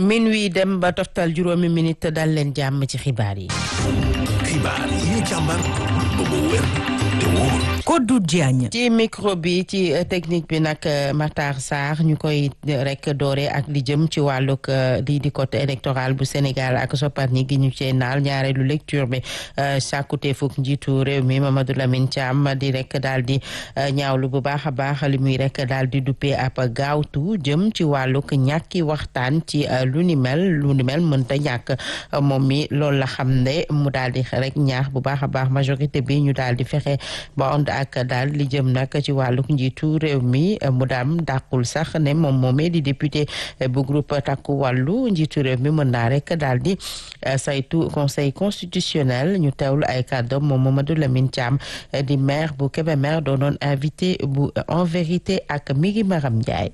minuit dem ba toftal juróomi minute dal leen jàmm ci xibaar yi. xibaar yi ñu càmbar ba mu wér te wóor. Kodou Diagne. ci micro bi ci technique bi nag Matar Sarr ñu koy rek doore ak li jëm ci wàllug lii di code électoral bu Sénégal ak sopparñi gi ñu cee naal ñaareelu lecture bi sàkkute fukk njiitu réew mi Mamadou Lamine Thiam di rek daal di ñaawlu bu baax a baax li muy rek daal di duppee ab gaawtu jëm ci wàllug ñàkki waxtaan ci lu ni mel lu ni mel mënta ñàkk moom mi loolu la xam ne mu daal di rek ñaax bu baax a baax majorité bi ñu daal di fexe ba ond ak daal li jëm nag ci wàlluk njiitu réew mi mu daam dàqul sax ne moom moomee di député bu groupe takku wàllu njiitu réew mi mën naa rek daal di saytu conseil constitutionnel ñu teewlu ay kàddoom moom Mamadou Lamine Thiam di maire bu Kébémer doonoon invité bu en vérité ak Migi Maram Ndiaye